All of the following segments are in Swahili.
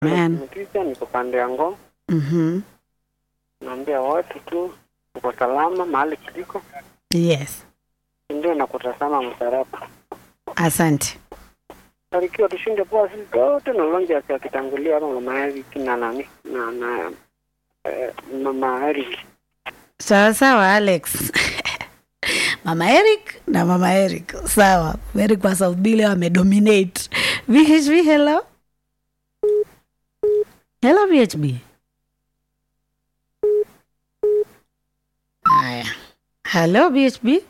Man. Mkisha niko pande ya Ngong, Mhm. naambia watu tu uko salama mahali kiliko, Yes. ndio na kutazama msalaba. Asante. Barikiwa tushinde poa sisi zote na lonja akitangulia hapa mama Eric na nani na na eh, mama Eric. Sawa sawa Alex. Mama Eric na Mama Eric. Sawa. Eric wa South Bile wamedominate. VHB hello. Hello VHB. Haya. Hello VHB.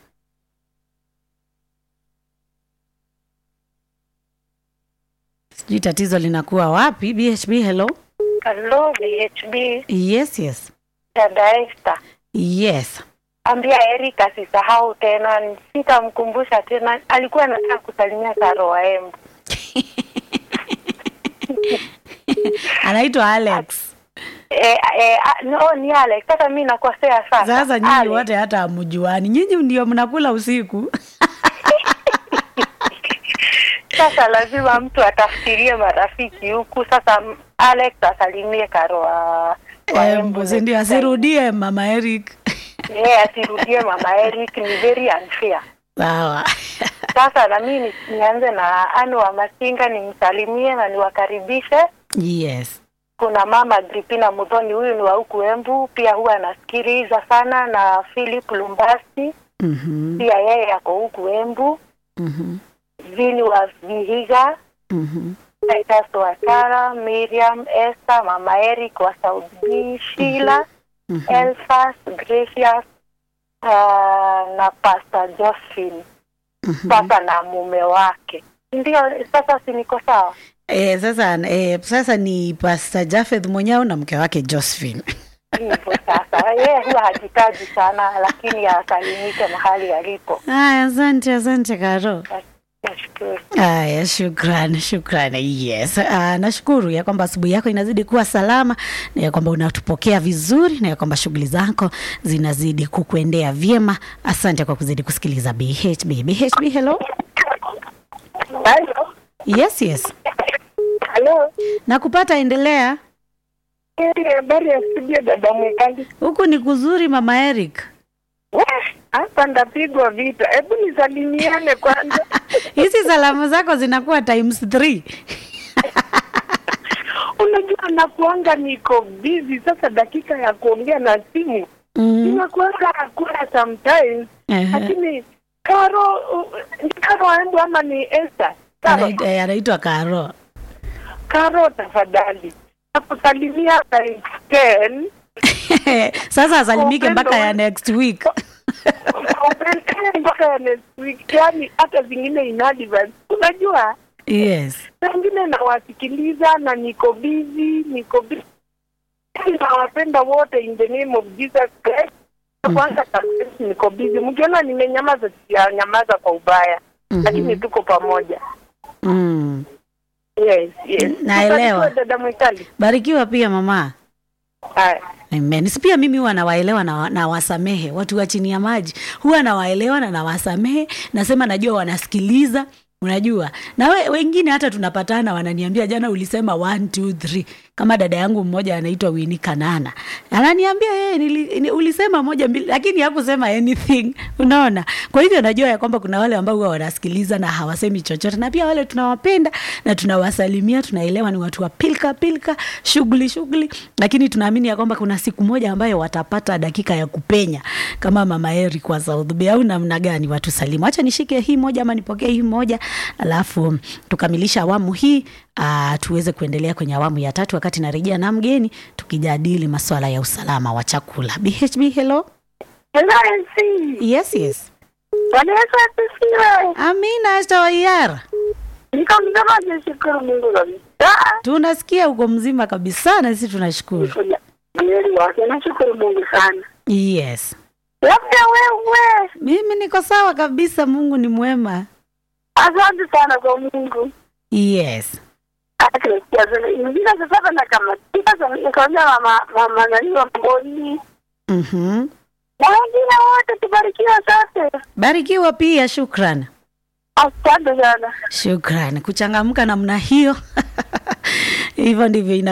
Sijui tatizo linakuwa wapi. VHB hello. Hello, BHB, Yes, yes. dada Esther. Yes. Ambia Eric asisahau tena, sitamkumbusha tena. Alikuwa anataka kusalimia Karo wa Embu. Anaitwa Alex. E, e, a, no, ni Alex. Sasa mi nakosea sasa. Sasa nyinyi Alex. wote hata hamjuani, nyinyi ndio mnakula usiku. Sasa lazima mtu atafikirie marafiki huku. Sasa m- Alex asalimie Karo wa, wa Embu, si ndio? Asirudie mama Eric. Yeye asirudie mama Eric, ni very unfair. Sawa. Sasa na mimi ni- nianze na Anu wa Masinga nimsalimie na niwakaribishe. Yes. Kuna mama Agripina Mudhoni, huyu ni wa huku Embu, pia huwa anasikiliza sana, na Philip Lumbasi Mhm. pia yeye ako huku Embu, Mhm. Vini wa Vihiga, Mhm. Titus wa Sara, Miriam, Esther, mama Eric wa South B, Sheila, Mhm. Elfas, Gracious uh, na Pastor Josephine Mhm. sasa na mume wake. Ndio sasa, si niko sawa? Eh, sasa eh, sasa ni Pastor Jafeth mwenyewe na mke wake Josephine. hivyo sasa yeye huwa hajitaji sana lakini asalimike mahali alipo Aya, asante asante Karo. nashukuru Aya, shukran shukran. Yes, uh, nashukuru ya kwamba asubuhi yako inazidi kuwa salama na ya kwamba unatupokea vizuri na ya kwamba shughuli zako zinazidi kukuendea vyema. Asante kwa kuzidi kusikiliza BHB. BHB, hello. halo Yes, yes. halo Nakupata, endelea. habari ya studio dada mwekali Huku ni kuzuri, mama Eric. hapa ndapigwa vita hebu nisalimiane kwanza Hizi salamu zako zinakuwa times three. unajua nakuanga niko busy sasa dakika ya kuongea na simu Mm. inakuanga hakuna sometimes Ehe. lakini karo uh, ni karo aembu ama ni Esther karo Anaitwa- eh, Anaitwa Karo. karo tafadhali nakusalimia times ten Sasa asalimike Upendo mpaka ya wa- next week. Upelekee mpaka ya next week, yani hata zingine in advance. Unajua, Yes. wengine nawasikiliza na niko busy, niko busy. Yani nawapenda wote in the name of Jesus Christ. Kwanza kabisa niko busy. Mkiona nimenyamaza, sijanyamaza kwa ubaya, Mhm. lakini tuko pamoja. Mm. Yes, yes. Naelewa. Ubarikiwe dada Mwikali. Barikiwa pia mama. Haya. Amen. Si pia mimi huwa nawaelewa na, na wasamehe watu wa chini ya maji, huwa nawaelewa na nawasamehe, nasema najua wanasikiliza, unajua na we, wengine hata tunapatana wananiambia jana ulisema one, two, three. Kama dada yangu mmoja anaitwa Winnie Kanana ananiambia yeye nili, ni, ulisema moja mbili, lakini hakusema anything. Unaona, kwa hivyo najua ya kwamba kuna wale ambao huwa wanasikiliza na hawasemi chochote, na pia wale tunawapenda na tunawasalimia, tunaelewa ni watu wa pilka pilka, shughuli shughuli, lakini tunaamini ya kwamba kuna siku moja ambayo watapata dakika ya kupenya kama mama Eri kwa South Bay au namna gani watusalimu. Acha nishike hii moja ama nipokee hii moja, alafu tukamilisha awamu hii uh, tuweze kuendelea kwenye awamu ya tatu, wakati narejea na mgeni tukijadili masuala ya usalama wa chakula. BHB, hello. Hello, NC. Yes, yes. Bwana Yesu asifiwe. Amina Astawaiara, Niko mzima, nashukuru Mungu kabisa. tunasikia uko mzima kabisa, na sisi tunashukuru. Mwili wake, nashukuru Mungu sana. Yes, Labda wewe, mimi niko sawa kabisa, Mungu ni mwema. asante sana kwa Mungu. Yes. Akrisia sana. Ingine sasa na kama sasa nikaona mama mama nani wa mboni. Mhm. Na wengine wote tubarikiwe sote. Barikiwa pia, shukran. Asante sana. Shukran, kuchangamka namna hiyo hivyo ndivyo ina